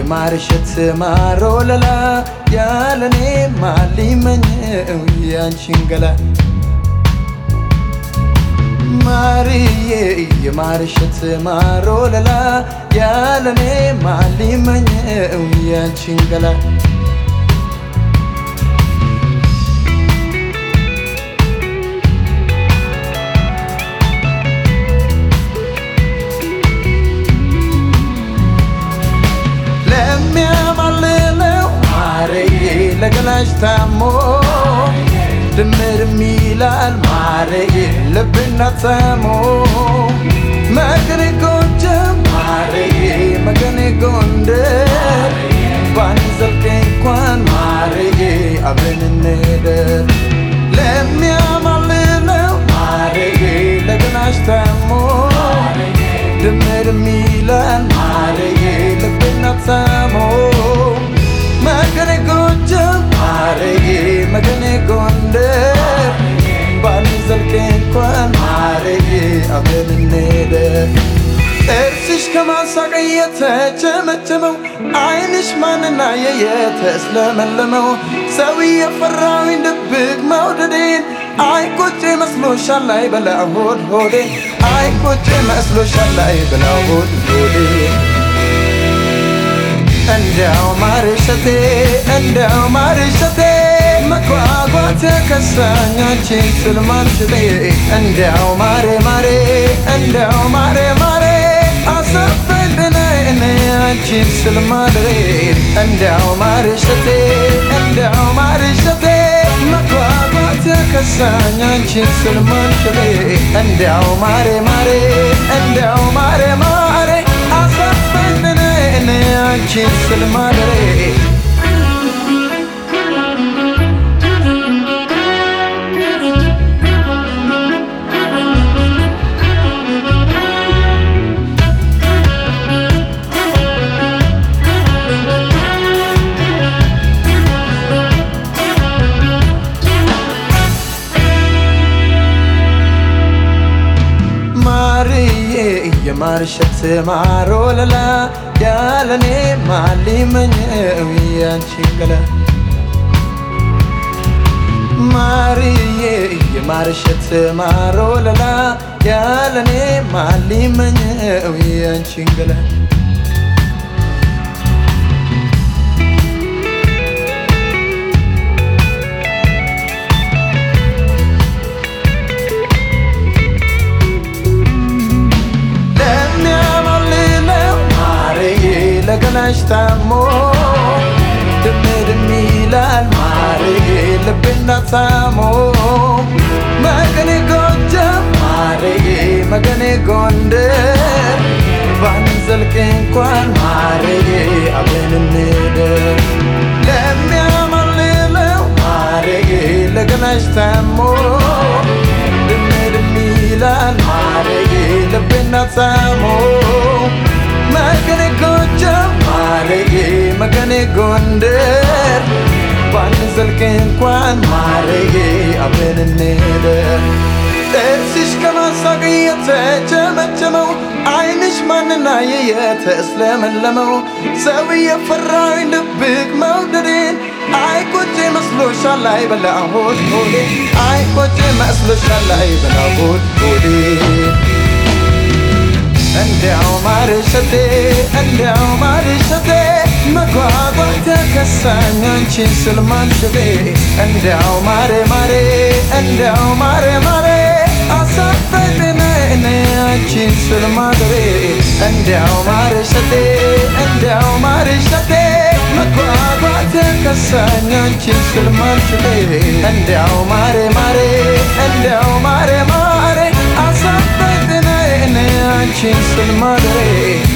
የማርሸት ማሮ ለላ ያለኔ ማሊመኘው ያንቺን ገላ ማርዬ የማርሸት ማሮ ለላ ያለኔ ማሊመኘው ያንቺን ገላ ለሚያማልለው ማርዬ ለገላሽ ታሞ ድምር ሚላል ማርዬ ልብና ተሞ መገኔ ጎንደር ማርዬ መገኔ ጎንደር ባንዘልቅ እንኳን ማርዬ አብረን እንሄደር ለሚያማልለው ማርዬ ለገላሽ ታሞ ድምር ሚላል ማርዬ ልብና ተሞ መገኔ ጎንደር ማርዬ መገኔ ጎንደር ባንዘልቅ እንኳን ማርዬ አብረን እንሄደር ጥርስሽ ከማሳቅ የተቸመቸመው ዓይንሽ ማንና የተስለመለመው ሰው የፈራዊን ድብቅ መውደዴን አይቆጭ መስሎሻል ላይ በላ ሆድ ሆዴ አይቆጭ መስሎሻል ላይ በላ ሆድ ሆዴ እንዲያው ማርሸቴ እንዲያው ማርሸቴ መጓጓት ከሳኛችን ስልማንችሌ እንዲያው ማሬ ማሬ እንዲያው ማሬ ማሬ አሰፈድነ እኔ አንቺን ስልማድሬ እንዲያው ማርሸቴ እንዲያው ማርሸቴ መጓጓት ከሳኛችን ስልማንችሌ እንዲያው ማሬ ማሬ እንዲያው ማሬ ማሬ አሰፈድነ እኔ አንቺን ስልማድሬ ማርዬ የማርሸት ማሮ ለላ ያለኔ ማሊመኘው ያንቺን ገላ ማርዬ የማርሸት ማሮ ለላ ያለኔ ማሊመኘው ያንቺን ገላ ለሚያማልለው ማርዬ ለገላሽ ታሞ ድምድም ይላል ማርዬ ልብና ታሞ መገኔ ጎጃም ማርዬ መገኔ ጎንደር ባንዘልቅ እንኳን ማርዬ አብረን እንደር ለሚያማልለው ማርዬ ለገላሽ ታሞ ድምድም ይላል ማርዬ ልብና ታሞ መገኔ ጎጃም ማርዬ መገኔ ጎንደር ባንዘልቅ እንኳን ማርዬ አብረን እንደር ጥርስሽ ከማሳቅ የተቸመቸመው ዓይንሽ ማንና የተስለመለመው ሰው የፈራኝ ድብቅ መውደዴን አይቆጭ መስሎሻል ላይ በላ ሆድ ሆዴ አይቆጭ መስሎሻል ላይ በላ ሆድ ሆዴ እንዲያው ማርሸቴ እንዲያው ማርሸቴ መጓጓት ከሳኝ አንቺን ስል ማንሽቴ እንዲያው ማሬ ማሬ እንዲያው ማሬ ማሬ አሳፈድነ እኔ አንቺን ስል ማድሬ እንዲያው ማርሸቴ እንዲያው ማርሸቴ መጓጓት ከሳኝ አንቺን ስል ማንሽቴ እንዲያው ማሬ ማሬ እንዲያው ማሬ ማሬ አሳፈድነ እኔ አንቺን ስል ማድሬ